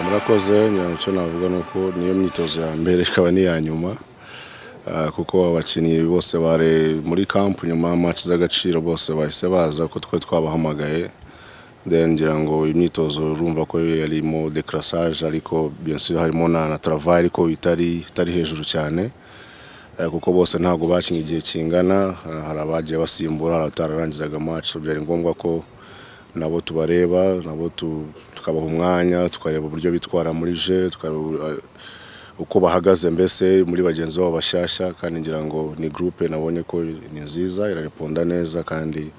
murakoze icyo navuga ni uko niyo myitozo ya mbere ikaba n'iya nyuma kuko abakinnyi bose bari muri kampu nyuma y'amaci z'agaciro bose bahise baza ko twari twabahamagaye ngira ngo imyitozo urumva ko yarimo dekarasage ariko harimo na travayi ariko itari hejuru cyane kuko bose ntabwo bakinnye igihe kingana hari abagiye basimbura hari abatararangizaga amaci byari ngombwa ko nabo tubareba nabo tukabaha umwanya tukareba uburyo bitwara muri je uko bahagaze mbese muri bagenzi babo bashyashya kandi ngira ngo ni gurupe nabonye ko ni nziza irareponda neza kandi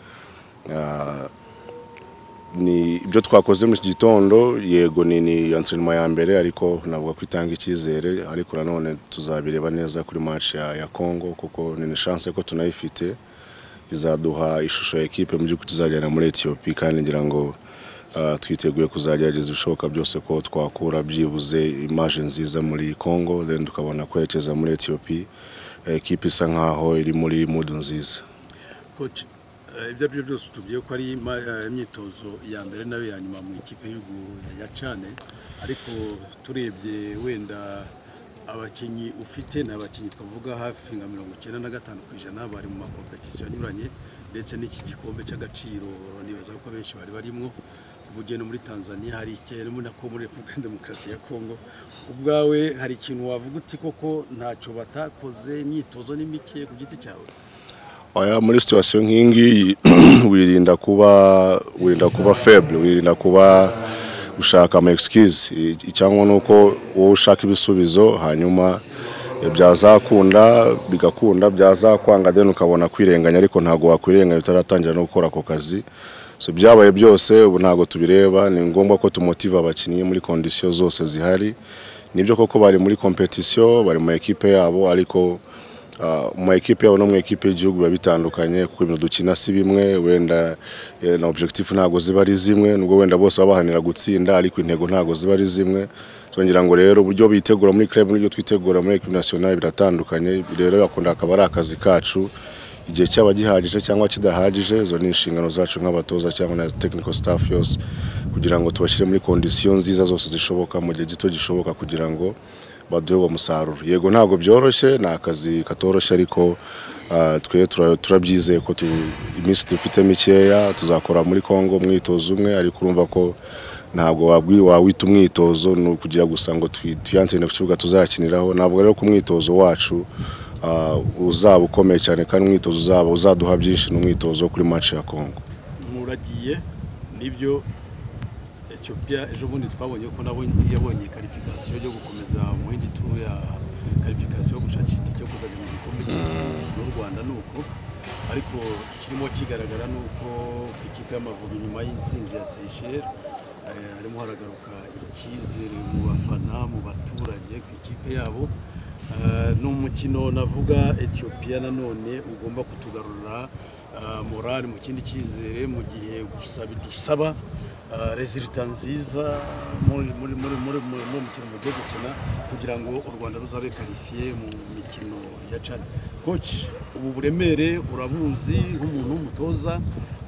ni ibyo twakoze muri iki gitondo yego ni antrenema ya mbere ariko navuga ko itanga icyizere ariko nanone tuzabireba neza kuri match ya congo kuko ni shanse ko tunayifite izaduha ishusho ya ekipe mu by'ukuri tuzajyana muri etiyopi kandi ngira ngo twiteguye kuzagerageza ibishoboka byose ko twakura byibuze imaje nziza muri congo tukabona kwerekeza muri etiyopi ekipe isa nkaho iri muri mudu nziza ibyo ari byo byose tubwiye ko ari imyitozo ya mbere nayo ya nyuma mu ikipe ya cane ariko turebye wenda abakinnyi ufite ni abakinnyi twavuga hafi nka mirongo icyenda na gatanu ku ijana bari mu makompetisiyo anyuranye ndetse n'iki gikombe cy'agaciro nibaza ko benshi bari barimo ubugeni muri tanzania hari ikintu muri nako muri repubulika demokarasi ya kongo ubwawe hari ikintu wavuga uti koko ntacyo batakoze imyitozo ni mike ku giti cyawe muri situwasiyo nk'iyi ngiyi wirinda kuba wirinda kuba feble wirinda kuba gushaka ama excuse icyangwa nuko wowe ushaka ibisubizo hanyuma byazakunda bigakunda byazakwanga then ukabona kwirenganya ariko ntabwo wakwirenganya utaratangira no gukora ako kazi so byabaye byose ubu ntabwo tubireba ni ngombwa ko tumotiva abakinnyi muri kondisiyo zose zihari nibyo koko bari muri kompetisiyo bari mu ekipe yabo ariko mu ekipe yabo no mu ekipe y'igihugu biba bitandukanye kuko ibintu dukina si bimwe wenda na objectif ntabwo ziba ari zimwe nubwo wenda bose baba bahanira gutsinda ariko intego ntabwo ziba ari zimwe twongera ngo rero uburyo bitegura muri club n'uburyo twitegura muri equipe nationale biratandukanye rero akunda akaba ari akazi kacu igihe cyaba gihagije cyangwa kidahagije izo ni inshingano zacu nk'abatoza cyangwa na technical staff yose kugira ngo tubashyire muri kondisiyo nziza zose zishoboka mu gihe gito gishoboka kugira ngo baduhe uwo musaruro yego ntabwo byoroshye ni akazi katoroshye ariko ah, twe tura- turabyizeye ko tu- iminsi dufite mikeya tuzakora muri congo umwitozo umwe ariko urumva ko ntabwo wabwi- wawita umwitozo ni ukugira gusa ngo twi- twiyansinde ku kibuga tuzakiniraho ntabwo rero ko umwitozo wacu ah, uzaba ukomeye cyane kandi umwitozo uzaba uzaduha byinshi ni umwitozo wo kuri match ya congo muragiye nibyo ethiopia ejo bundi twabonye ko nabo yabonye karifikasiyo yo gukomeza mu yindi turu ya karifikasiyo yo gushakisha itike yo kuzajya mu gikombe cy'isi n'u rwanda ni uko ariko kirimo kigaragara ni uko ku ikipe y'amavubi nyuma y'intsinzi ya seyisheri harimo haragaruka icyizere mu bafana mu baturage ku ikipe yabo Eh, ni umukino navuga ethiopia nanone ugomba kutugarurira eh, morale mu kindi cyizere mu gihe gusa bidusaba eh, resulta nziza muri muri muri muri muri muri mukino mugiye gukina kugira ngo u rwanda ruzabe karifiye mu mikino ya cani coach ubu buremere urabuzi nk'umuntu w'umutoza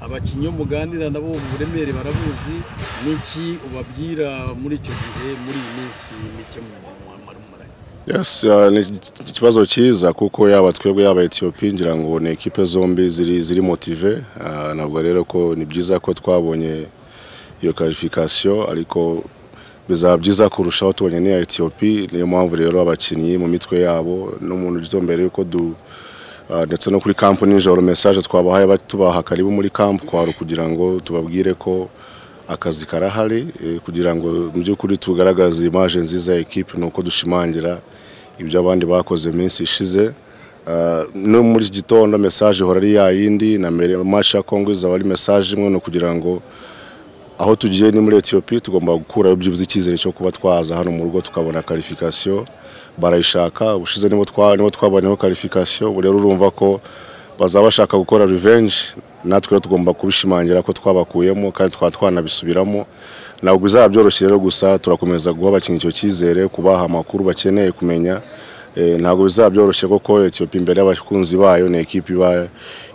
abakinnyi bo muganira nabo ubu buremere barabuzi n'iki ubabwira muri icyo gihe muri iyi minsi mike mu mwambaro w'umurage Yes, uh, ni ikibazo cyiza kuko yaba twebwe yaba Ethiopia ngira ngo ni ekipe zombi ziri ziri motive uh, nabwo rero ko ni byiza ko twabonye iyo qualification ariko bizaba byiza kurushaho tubonye n'iya Ethiopia niyo mpamvu rero abakinnyi mu mitwe yabo n'umuntu uzo mbere yuko du uh, ndetse no kuri camp nijoro message twabahaye ba- tubaha karibu muri camp kwaro kugira ngo tubabwire ko akazi karahari eh, kugira ngo mu by'ukuri tugaragaze image nziza ya ekipe ni uko dushimangira ibyo abandi bakoze minsi ishize Uh, no muri iki gitondo message ihora ari ya yindi na mbere match ya Congo izaba ari message imwe ni ukugira ngo aho tugiye ni muri Ethiopia tugomba gukurayo byibuze icyizere cyo kuba twaza hano mu rugo tukabona qualification barayishaka ubushize nibo twa nibo twaboneho qualification ubu rero urumva ko bazaba bashaka gukora revenge natwe rero tugomba kubishimangira ko twabakuyemo kandi twaba twanabisubiramo ntabwo bizaba byoroshye rero gusa turakomeza guha abakinnyi icyo cyizere kubaha amakuru bakeneye kumenya Eh, ntabwo bizaba byoroshye kuko Ethiopia imbere y'abakunzi bayo ni ekipe iba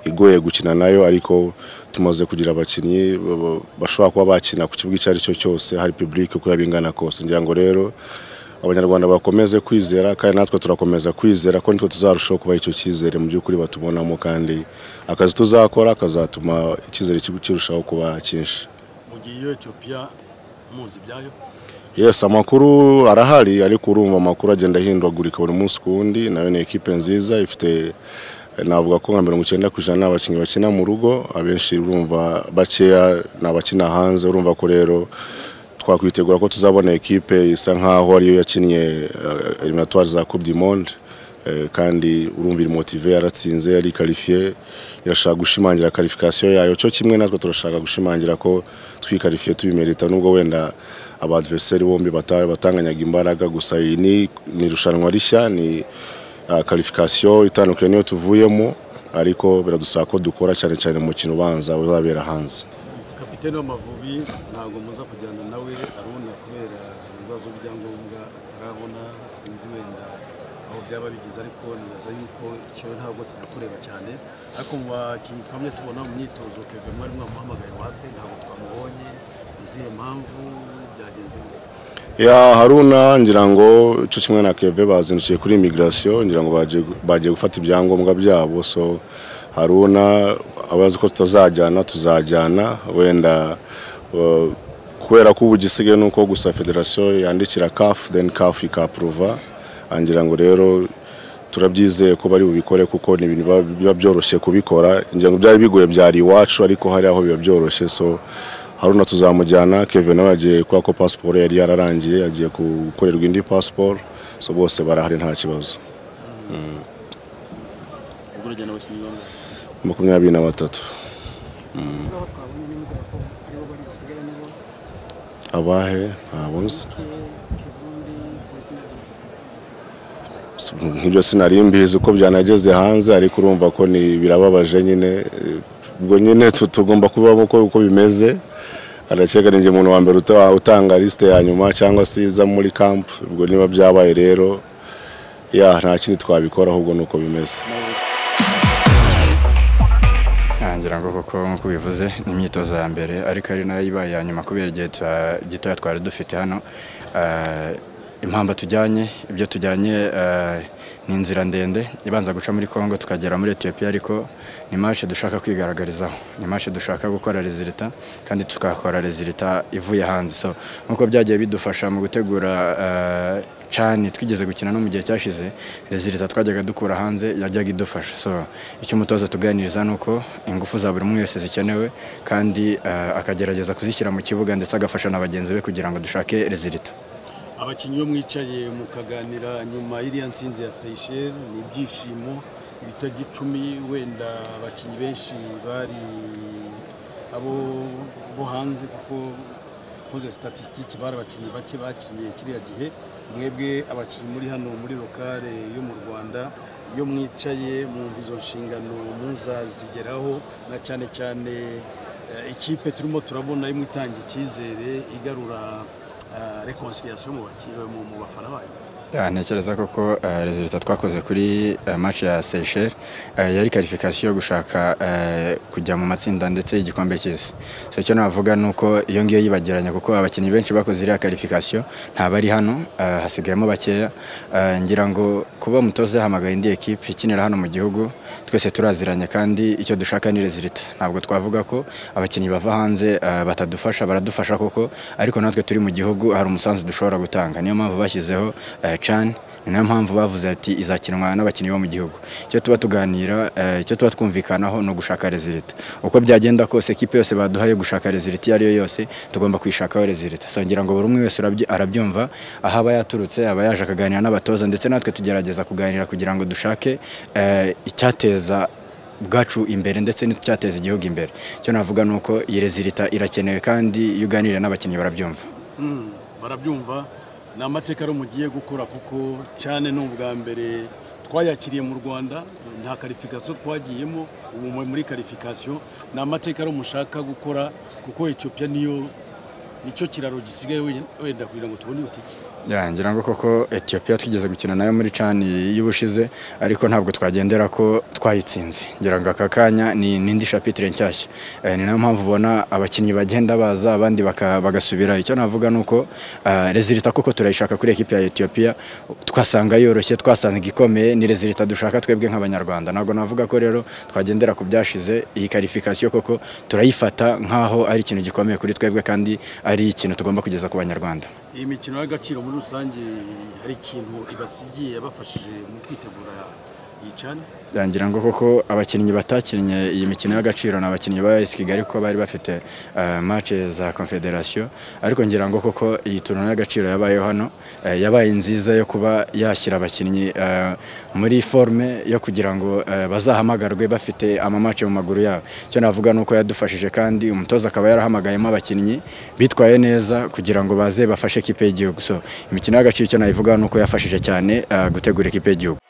igoye gukina nayo ariko tumaze kugira abakinnyi ba- ba- bashobora kuba bakina ku kibuga icyo ari cyo cyose hari public uko yaba ingana kose ngira ngo rero abanyarwanda bakomeze kwizera kandi natwe turakomeza kwizera ko nitwe tuzarushaho kubaha icyo cyizere mu by'ukuri batubonamo kandi akazi tuzakora kazatuma icyizere cy'igihugu kirushaho kuba cyinshi mu gihe iyo etiyopiya muzi ibyayo Yes, amakuru arahari ariko urumva amakuru agenda ahindagurika buri munsi ku wundi nayo ni ekipe nziza ifite eh, navuga ko nka mirongo icyenda ku ijana ni abakinnyi bakina mu rugo abenshi urumva bakeya ni abakina hanze urumva ko rero twakwitegura ko tuzabona ekipe isa nk'aho ariyo yakinnye eh, eliminatoire za coupe du monde Eh, kandi urumva iri motive yaratsinze yarikarifiye irashaka gushimangira qualification yayo cyo kimwe natwe turashaka gushimangira ko twikarifiye tubimerita nubwo wenda abadversari bombi bata- batanganyaga imbaraga gusa iyi ni ni irushanwa rishya ni ah, qualification itandukanye niyo tuvuyemo ariko biradusaba ko dukora cyane cyane mu mukino ubanza uzabera hanze kapitene w'amavubi ntabwo muza kujyana nawe aruna kubera ibibazo by'ibyangombwa atarabona sinzi wenda aho byaba bigeze ariko nibaza yuko icyo ntabwo tunakureba cyane ariko mu bakinnyi twamye tubona mu myitozo keve mwari mwamuhamagaye wapi ntabwo twamubonye uziye impamvu byagenze gute ya haruna ngira ngo cyo kimwe na keve bazindukiye kuri immigration ngira ngo baje- bagiye gufata ibyangombwa byabo so haruna abazi ko tutazajyana tuzajyana wenda uh, kubera ko ubu igisigaye ni uko gusa federasiyo yandikira kafu then kafu ikapuruva ngira ngo rero turabyizeye ko bari bubikore kuko ni ibintu biba- biba byoroshye kubikora ngira ngo byari bigoye byari iwacu ariko hari aho biba byoroshye so haruna tuzamujyana kevin nawe yagiye kubera ko pasiporo yari yararangiye yagiye gukorerwa indi pasiporo so bose barahari nta kibazo ubwo urajyana abakinnyi bamwe makumyabiri na batatu ngaho twabonye n'umugabo ko aribo bari busigare nibo abahe ntabwo nzi ke kebundi polisi na nk'ibyo sinari mbizi uko byanageze hanze ariko urumva ko ni birababaje nyine eh, ubwo nyine tu- tugomba kubamo uko uko bimeze arakeka ninjye umuntu wa mbere uta- utanga lisite ya nyuma cyangwa se iza muri camp ubwo niba byabaye rero ya nta kindi twabikora ahubwo ni uko bimeze ngira ngo kuko nk'uko ubivuze ni imyitozo ya mbere ariko ari nayo ibaye iya nyuma kubera igihe tuha- gitoya twari dufite hano Ah, impamba tujyanye ibyo tujyanye ah, ni inzira ndende ibanza guca muri congo tukagera muri etiyopiya ariko ni mace dushaka kwigaragarizaho ni mace dushaka gukora rezilita kandi tukakora rezilita ivuye hanze so nk'uko byagiye bidufasha mu gutegura ah, cyane twigeze gukina no mu gihe cyashize rezilita twajyaga dukura hanze yajyaga idufasha so icyo umutoza tuganiriza ni uko ingufu za buri umwe wese zikenewe kandi eh, akagerageza kuzishyira mu kibuga ndetse agafasha na bagenzi be kugira ngo dushake rezilita abakinnyi bo mwicaye mukaganira nyuma y'iriya nsinzi ya seyisheri ni ibyishimo ibitego icumi wenda abakinnyi benshi bari abo bo hanze kuko ukoze statisitike bari abakinnyi bake bakinye kiriya gihe mwebwe abakinnyi muri hano muri lokale yo mu rwanda iyo mwicaye mwumva izo nshingano muzazigeraho na cyane cyane eh, ikipe turimo turabona imwe itanga icyizere igarura eh, reconciliation mu baki- eh, mu- mu bafana bayo Ya, ntekereza koko eh, rezilita twakoze kuri eh, match ya Seychelles eh, yari qualification yo gushaka eh, kujya mu matsinda ndetse y'igikombe cy'isi so icyo navuga ni uko iyo ngiyo yibagiranye kuko abakinnyi benshi bakoze iriya qualification nta bari hano eh, hasigayemo bakeya Eh, ngira ngo kuba umutoza yahamagaye indi ekipe ikinira hano mu gihugu twese turaziranye kandi icyo dushaka ni rezilita ntabwo twavuga ko abakinnyi bava hanze eh, batadufasha baradufasha koko ariko natwe turi mu gihugu hari umusanzu dushobora gutanga niyo mpamvu bashyizeho eh, CHAN ni nayo mpamvu bavuze ati izakinwa n'abakinnyi bo mu gihugu icyo tuba tuganira eh, icyo tuba twumvikanaho ni ugushaka rezilita uko byagenda kose ekipe yose baduhaye gushaka rezilita iyo ari yo yose tugomba kwishakaho rezilita so ngira ngo buri umwe wese urabyi- arabyumva aho aba yaturutse aba yaje akaganira n'abatoza ndetse natwe tugerageza kuganira kugira ngo dushake eh, icyateza bwacu imbere ndetse n'icyateza igihugu imbere icyo navuga ni uko iyi rezilita irakenewe kandi iyo uganiriye n'abakinnyi barabyumva barabyumva ni amateka rero mugiye gukora kuko cyane ni ubwa mbere twayakiriye mu rwanda nta karifikasiyo twagiyemo ubu mu- muri karifikasiyo ni amateka rero mushaka gukora kuko etiyopiya niyo nicyo kiraro gisigaye we- wenda kugira ngo tubone iyo tike Ya, ngira ngo koko etiyopiya twigeze gukina nayo muri cani y'ubushize ariko ntabwo twagendera ko twayitsinze ngira ngo aka kanya ni n'indi shapitire nshyashya Eh, ni nayo mpamvu ubona abakinnyi bagenda baza abandi baka- bagasubira icyo navuga ni uko eh, rezilita koko turayishaka kuri ekipi ya etiyopiya twasanga yoroshye twasanga igikomeye ni rezilita dushaka twebwe nk'abanyarwanda ntabwo navuga ko rero twagendera ku byashize iyi karifikasiyo koko turayifata nk'aho ari ikintu gikomeye kuri twebwe kandi ari ikintu tugomba kugeza ku banyarwanda iyi mikino y'agaciro muri rusange hari ikintu ibasigiye yabafashije mu kwitegura iyi cyane yangira ngo koko abakinnyi batakinnye iyi mikino y'agaciro ni abakinnyi ba AS Kigali kuko bari bafite eh, match za Confederation ariko ngira ngo koko iyi turno y'agaciro yabayeho hano eh, yabaye nziza yo kuba yashyira abakinnyi eh, muri forme yo kugira ngo eh, bazahamagarwe bafite amamace mu maguru yabo icyo navuga ni uko yadufashije kandi umutoza akaba yarahamagayemo abakinnyi bitwaye neza kugira ngo baze bafashe ekipe y'igihugu so imikino y'agaciro icyo nayivuga ni uko yafashije cyane eh, gutegura ekipe y'igihugu